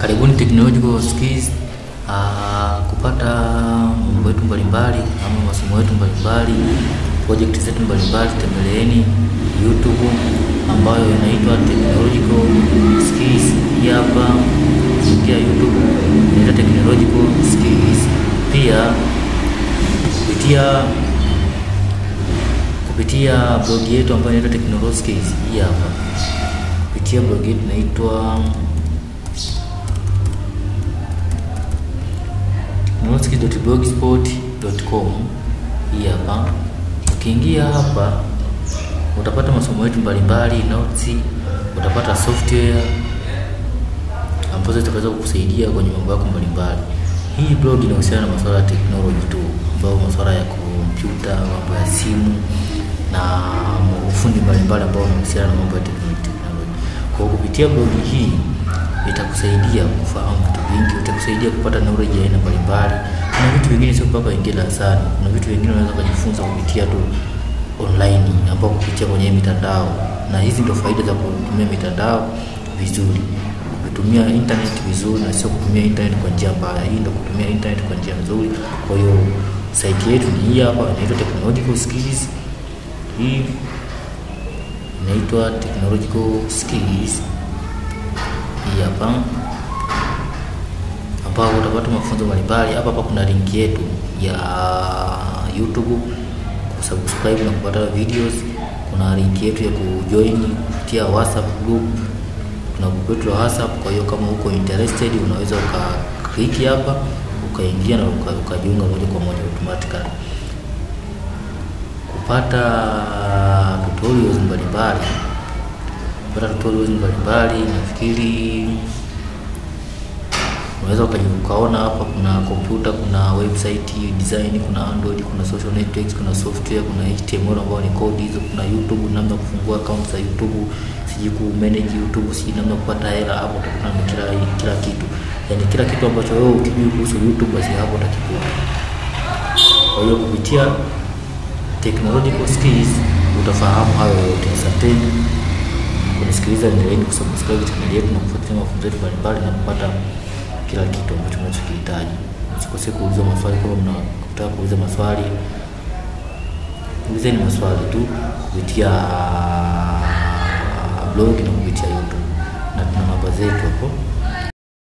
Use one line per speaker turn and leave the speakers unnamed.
Karibuni Technological Skills. Uh, kupata mambo yetu mbalimbali ama masomo yetu mbalimbali, project zetu mbalimbali, tembeleeni YouTube ambayo inaitwa Technological Skills. Hii hapa ingia YouTube inaitwa Technological Skills. Pia kupitia kupitia blog yetu ambayo inaitwa Technological Skills. Hii hapa kupitia blog yetu inaitwa technologyskills.blogspot.com. Hii hapa ukiingia hapa utapata masomo yetu mbalimbali, notes, utapata software ambazo zitaweza kukusaidia kwenye mambo yako mbalimbali. Hii blog inahusiana na masuala ya technology tu, ambayo masuala ya kompyuta, mambo ya simu na ufundi mbalimbali ambao unahusiana na mambo ya technology. Kwa kupitia blog hii itakusaidia kufahamu vitu vingi, itakusaidia kupata knowledge ya aina mbalimbali. Kuna vitu vingine sio mpaka uingie darasani, kuna vitu vingine unaweza kujifunza kupitia tu online, ambapo kupitia kwenye mitandao, na hizi ndio faida za kutumia mitandao vizuri, kutumia internet vizuri, na sio kutumia internet kwa njia mbaya. Hii ndio kutumia internet kwa njia nzuri. Kwa hiyo site yetu ni hii hapa, inaitwa Technological Skills. Hii inaitwa Technological Skills hii hapa ambapo utapata mafunzo mbalimbali. Hapa hapa kuna link yetu ya YouTube kusubscribe na kupata videos. Kuna link yetu ya kujoin kupitia WhatsApp group, tuna group yetu la WhatsApp. Kwa hiyo kama uko interested, unaweza ukaklik hapa ukaingia na ukajiunga moja kwa moja automatically kupata tutorials mbalimbali kupata tutorials mbalimbali. Nafikiri unaweza ukaona hapa, kuna kompyuta, kuna website design, kuna Android, kuna social networks, kuna software, kuna HTML ambayo ni code hizo, kuna YouTube, namna kufungua account za YouTube, siji ku manage YouTube, siji namna kupata hela. Hapo utakutana na kila kila kitu, yani kila kitu ambacho wewe ukijui kuhusu YouTube, basi hapo utakikuta. Kwa hiyo kupitia technological skills utafahamu hayo yote. Asanteni kunisikiliza, endeleeni kusubscribe channel yetu na kufuatilia mafunzo yetu mbalimbali na kupata kila kitu ambacho mnachokihitaji. Msikose kuuliza maswali. Kama mnataka kuuliza maswali, ulizeni maswali tu kupitia blog na kupitia YouTube, na tuna namba zetu hapo